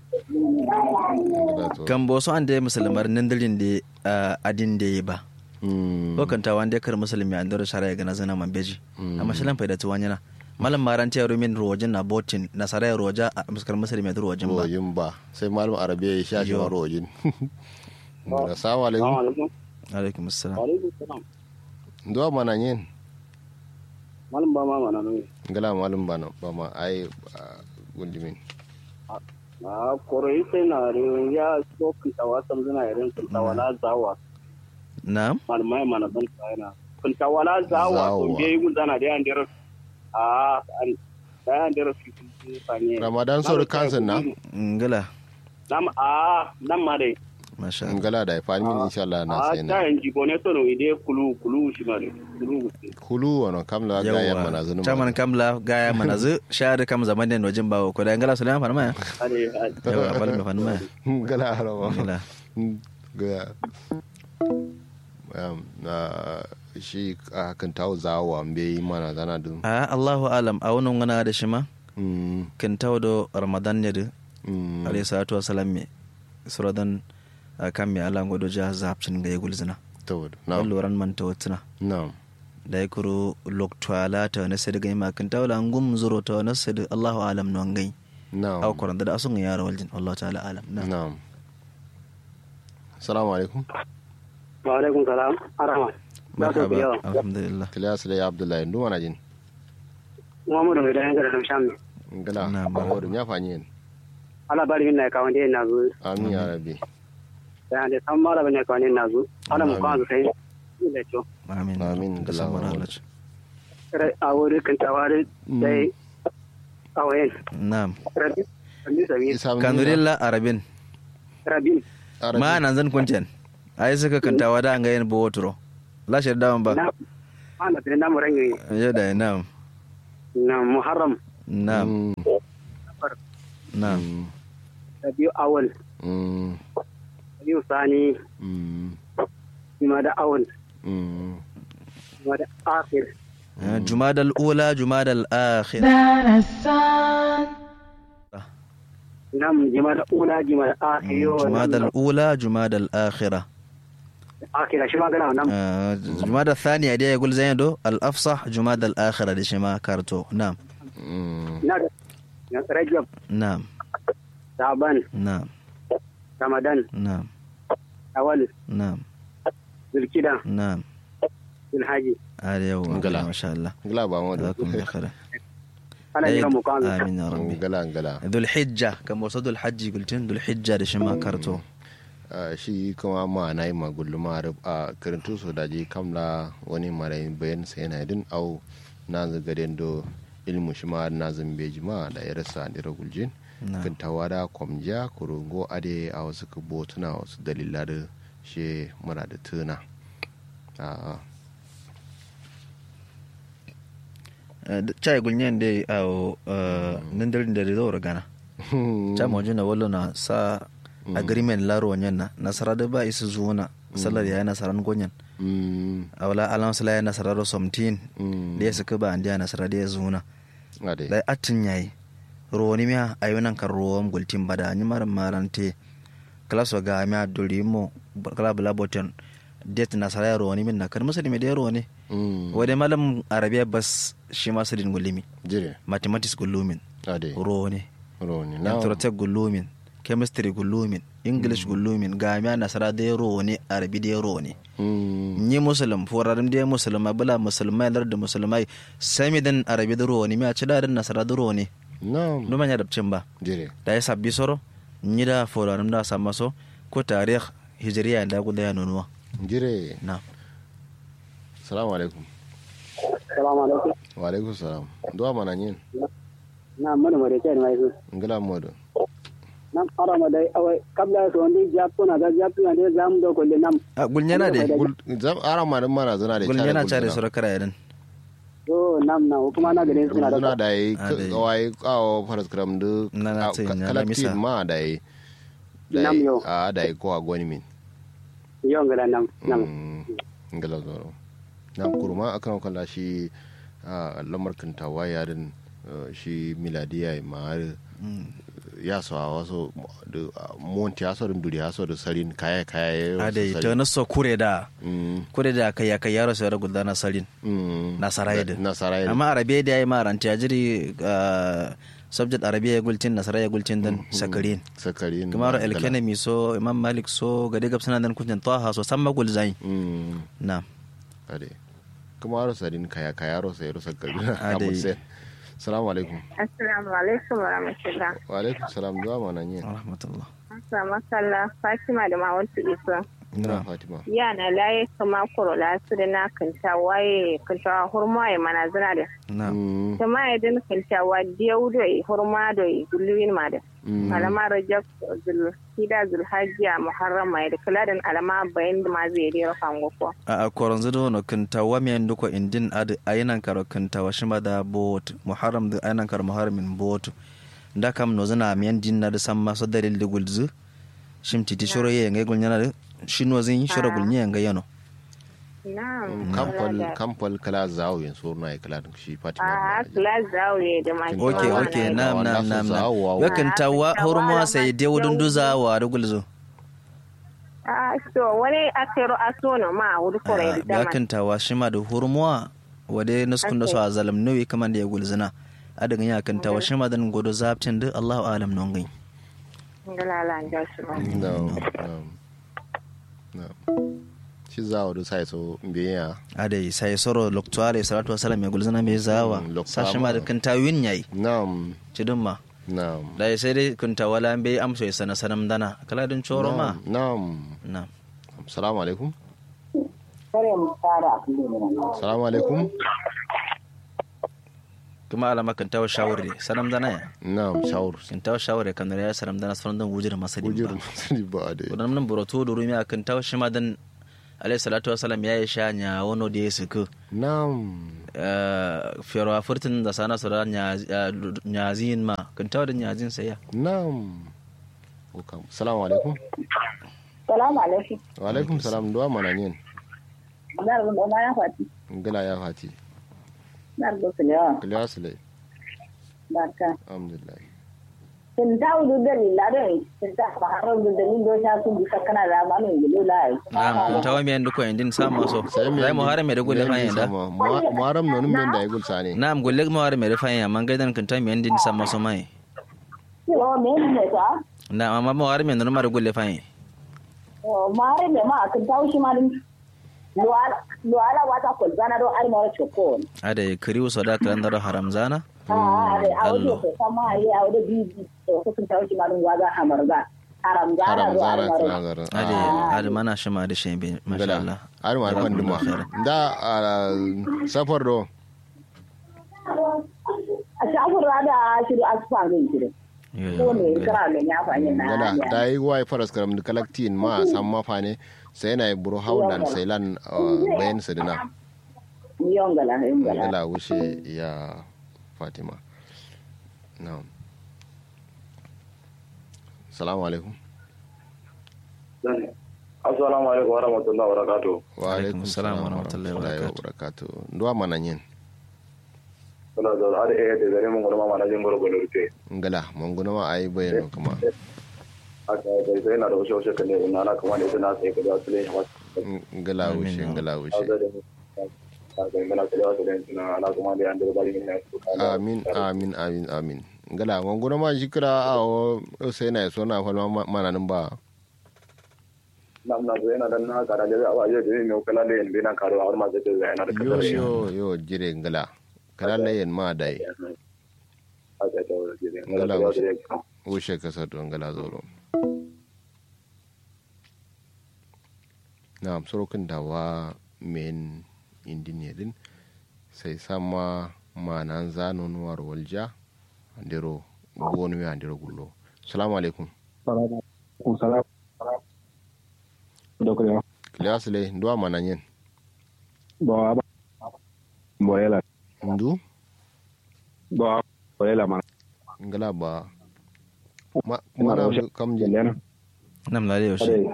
ngala zo kan boso an da ya musulmar nan dalin da ah, adin da ya ba Mm. ko kan ta wanda ya kar musulmi an dora shara ya gana zana man beji amma shilan faida tuwa yana malam maran ta yaro min rojin na botin na sarai roja a muskar musulmi da rojin ba rojin ba sai malum arabiya ya sha shi Yo. ma rojin assalamu alaikum alaikum assalam ndo mana yin malam ba ma mana nan ngala malum ba na- ba ma ai ah, gundimin a koroi sai na rin ya so kinta wasan zina irin kinta wala zawa na malmai mana ban tsayana kinta wala zawa Zawa. to be gun zana da yan dira a an da yan dira fi fi fanye ramadan sauri kansan na ngala nam a nam ma dai masha Allah ngala da ifani min insha Allah na a sai ta na yan jibo ne to no ide kulu kulu shi ma dai kulu kulu wono kamla ga yan mana zunu caman kamla gaya mana zu shahada kam zaman ne nojin bawo ko da ngala sulaiman farma ya ade yawa bal me fanma ya ngala rawa ngala ga um, na shi a kan tawo zawa mbe yi mana zana dun a Allahu alam a wannan wana da shi ma mm kin tawdo ramadan ne da mm alayhi salatu wasalam me suradan kan me ala ngodo ja zapcin ga yegul zina tawad na loran man tawatina na da ya kuro loktwala ta na sadi gai makin tawla ngum zuro ta na sadi Allahu alam non gai na aw koran da asun yaro waljin Allah ta'ala alam na na assalamu alaikum wa alaikum salam arama marhaba alhamdulillah kilas da abdullahi ndu wana jin muhammadu mai da yan da sham ngala Na, ba wodo nya fanyi en ala bari min na ka wande na zo amin ya rabbi da yan san mala bane ka wande na zo ala mu kan sai da to amin Amin. da san mana Allah a wuri kinta wari dai a wayan na'am rabin rabin sabi isa kanurilla arabin rabin ma nan zan kunten ai suka kantawa da an ga yin bawotro la shirda ba na ana tare na murangi ya da na'am na muharram na'am na'am rabiu awal mm rabiu sani mm kuma da awal mm kuma da akhir jumadal ula jumadal akhir darasan nam jima da ula jima da akhir yo jumadal ula jumadal akhira akira shi ma gana nan آه، جمادى الثانية دي يقول زين دو الأفصح جمادى الآخرة دي شما كارتو نعم Mm, na na rajab نعم saban نعم ramadan نعم awal نعم zulkida نعم zulhaji هذا يوم انقلع. ما شاء الله ngala ba mu da جزاكم الله خير ana jira mu kan آمين يا ربي ngala ngala ذو الحجة كم وصل ذو الحج قلتين ذو الحجة دي شما كارتو Ah, shi kuma ma na yi magulluma a karantu su daji kamla wani marai bayan sai na din au na zagaden do ilmu shi ma na zambeji ma da ya rasa dira guljin نعم kan tawada kwamja kurungo ade a wasu kubo tuna wasu dalila da shi mura da tuna Ah, chai gulnyen dai au nindalin da rizo gana cha mo jina wallo na sa agreement laro nyen na nasara da ba isu zuwa sallar ya nasaran gonyen mm, awla alam sala ya nasara ro somtin mm, da ya suka ba andiya nasara da ya zuwa ade da atin yayi roni miya ayunan kan ruwan gultin bada ni maran marante klaso ga miya duri mo kala bula boten det nasara ya roni min na kan musulmi da ya roni mm, wade malam arabiya bas shi ma sadin gulimi jire mathematics gulumin ade roni roni na anthropotech gulumin chemistry gulumin english gulumin ga miya nasara da ya roni arabi da ya roni mm, ni musulum forarim da musulma bula musulmai lar da musulmai sami dan arabi da roni miya ci da nasara da roni na numa nya dabcin ba jire da ya sabbi soro ni da forarim da sama so ko tarikh hijriya da guda ya nunuwa jire na salamu alaikum salamu alaikum wa alaikum salam duwa mana yin na mana mare kai mai su ngala modo nam ara ma dai awai kabla so ndi japu na da japu na dai zamu do ko le nam a gulnyana de Gul- zam ara ma din mana zana da gulnyana cara care soro kara yadan to nam na kuma na gare suna zuna da da yi Ah, dai. kawai kawo faras kram du Na na ce, na na misa. kalaktin ma da yi Nam yo. a da yi kowa gwani min yo ngala nam nam Mm, ngala zoro na kurma akan kalla shi a lamar kantawa yarin eh, shi miladiya ma har ya so a wasu da monti ya so da duri ya so da sarin kaya kaya ya a da ta naso kure da Mm, kure da kai ya kai yaro sai da guda na salin mm. Nasaraye din. Nasaraye din. amma arabiya da yayi maranta ya jiri ah, subject arabiya ya gultin nasara ya gultin dan sakarin sakarin kamar ngala. elkenemi so imam malik so gade gab sanan dan kunjan taha so samma gul zain Mm. na ade kuma aro sadin kaya kaya aro sai aro sakari Ade. amu sai salamu alaikum assalamu alaikum wa rahmatullah wa alaikum salam zuwa mana yin rahmatullah Asa masalla Fatima da Mawatu Isa. na fatima Yana laye kama kuro la su da na kanta waye kanta hurma ya mana zina da. na Mm, Kama ya din kanta wa diyau da yi hurma da yi gulluwin ma da. mm. Alama Rajab zul hida zul hajjiya muharram mai da kula da alama bayan da ma zai rera kango ko. a a koron zido no kinta wa mi nduko indin ad ayinan karo kinta wa shima da bot muharram da ayinan karo muharramin bot nda kam no zana mi din na da samma so dalil de gulzu shim titi shoro ye ngai gulnyana da shino zin shoro gulnya ngai yano Na'am. kampal kula da- kampal kala zawo yin so na kala shi fatima A na kula zaure da ma. Kin okay Wa- okay wa- nam wa- nam nasu nam zawo wa- nam yakin tawa Ah, hurma tawa sai ma de wudun yau- duza wa da gulzu A so wani akero asono ma wuri kore da dama. yakin tawa shima da hurma wade nuskun da so a zalam nawi kaman da ya gulzina adagin yakin tawa shima dan godo zaptin da Allahu alam non gai Ngala da su ba. no no no shi zawo da sai so biya adai sai soro loktuare salatu wasalam ya gulzina mai zawa Mm, loktuwa sa shima da ma. kanta win yayi nam cidin ma nam da sai dai kunta wala bai amso ya sana sanam dana kala din choro ma nam na salamu alaikum kare mu fara a kullum ne salamu alaikum kuma alama kan tawo shawure sanam dana ya nam shawur kan tawo shawure kan ya sanam dana sanan dan wujir masali ujur ba masani ba da wadannan nan buroto da rumi akan tawo shima dan alayhi salatu wasalam ya yi sha nya wono da ya suku nam fiyarwa furtin da sana su da nyazin ma kan tawo da nyazin sai ya nam Welcome. salamu alaikum salamu alaikum wa alaikum salam duwa mana yin na rubu ma ya fati gila ya fati na rubu su lewa kiliya sule barka alhamdulillah Sun ta wudu da lilarin sun ta faharar da dalilin do ta sun bisa kana da ma min gido lai. Naam, kun tawa mi andu ko endin sama so. Sai mu hare me da gulle fa yanda. muharam no num da igul sane Naam, gulle mu hare me da fa yanda, man gaidan kun tawa mi endin sama so mai. Yo me ne ta? Naam, amma mu hare me no ma da gulle fa yanda. O mare me ma kan ta wushi ma din. Luala luala wata ko zana do ar mara choko. Ade kiriu so da kan daro haram zana. Ah, are a wuce Allah. ko sama yi a wuce bibi to ko kan ta wushi ma din waga hamarga. Haram zana haram do ar zara mara. kana zara Ade ade mana shima da shembe masha Allah. har ma kan duma da ah, safar do A shafin rada shiru asfa ne shiru. Yo, Ko yo, ne gala. kira da ya fanya na. gala ya. da yi wai faras karam da kalaktin ma san mafa ne sai na buru haulan sai lan ah, bayan sadina Yongala, yongala. gala wuce ya fatima na'am salamu alaikum assalamu alaikum wa rahmatullahi wa barakatuh wa alaikum salam wa rahmatullahi wa barakatuh nduwa mana yin suna da har eh da gare mun gurma mana jin gurgudu rufe ngala manguna ma ayi bayano kuma aka da sai na da wasu wasu kan ne ina na kuma ne suna sai ka da su ne wasu ngala wuce ngala wuce da da aka yi mana da wasu ne suna ana kuma da an da bari ne amin amin amin amin ngala manguna ma shikira a o sai na so na falma mana nan ba nam na zai na dan na ka da da ba je da ne kala da yin bina karo har ma zai da yana da yo kasar yo yo jire ngala kala layen ma dai aka ta wani jire Ngala ngala wuce. wuce wuce kasar don ngala zoro na sorokin dawa men indine din sai sama manan zanon war walja andero gonu ya andero gullo assalamu alaikum salam da kuma kilas le ndo mana nyen ba ba boyela ndu ba boyela ma ngala ba ma Ina da mana wasu- kam je lena Nam la yo shi. ade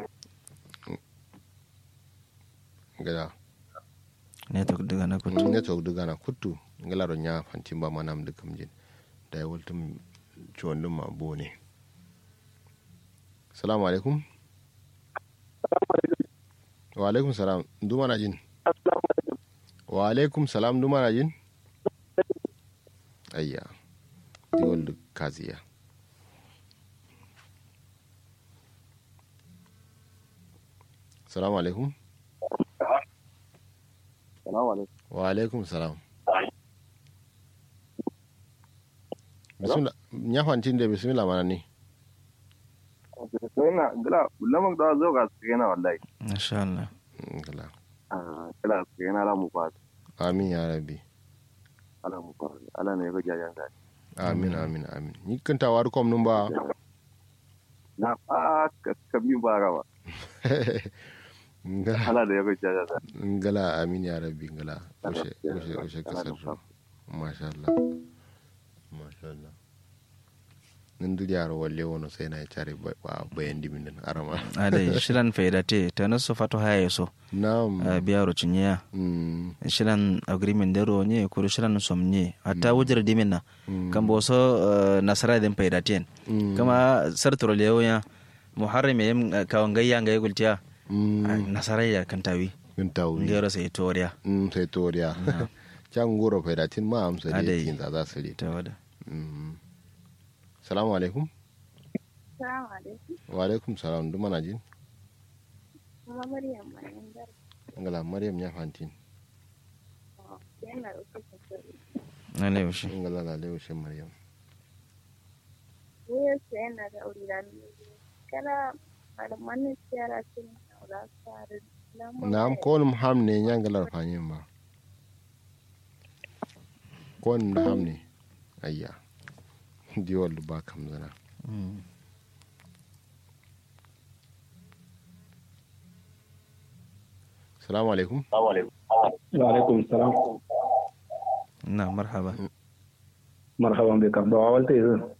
ngala Ne to daga na kutu. network duga na kuttu ngala ro nya fantimba manam de kam je da wultum chondum ma bone assalamu alaikum wa alaikum salam ndu mana jin wa alaikum salam ndu mana jin ayya diwol kaziya assalamu alaikum salamu alaikum wa alaikum salam bismillah nya fantinde bismillah mana ni sai na gala lamar da zo ga su yana wallahi Masha Allah. ngala ah gala su yana la mu fa amin ya rabbi ala mu fa ala ne ga jajan ga amin amin amin ni kan tawar kom num ba na a ka mi ba rawa ngala ala da ya ga jajan ga ngala amin ya rabbi ngala ushe ushe ushe kasar ro masha Allah masha Allah nan duk yaro walle wono sai na tare ba bayan dimin nan arama Ade shilan faida te ta nasu fato haya so. na'am Biya ro cinya. mm shilan agreement dero nye kuru shilan somnye hatta wujir dimin na kan bo so eh, nasara den faida ten Mm. kama sartoro lewo ya muharram yem kawan gayya ga yugultiya mm nasara ya kan tawi kun tawi ngero sai toriya mm sai toriya can goro faidatin ma amsa da Adai. yakin za za su ta wada Mm. salamu alaikum Salamu alaikum. wa alaikum salam duk mana jin Kuma Maryam bayan dar. ngala maryam ya fantin Yana da kuka sani. na lewo shi ngala la lewo she maryam Wuyar sa yana da aure da nuna. Kana malaman siyara sun aura tsarin. nam kon ham ne nyangalar fanyin ba kon ham ne ayya diwal ba kam zana Mm. salamu alaikum wa alaikum salam na marhaba marhaban bika ba walta yanzu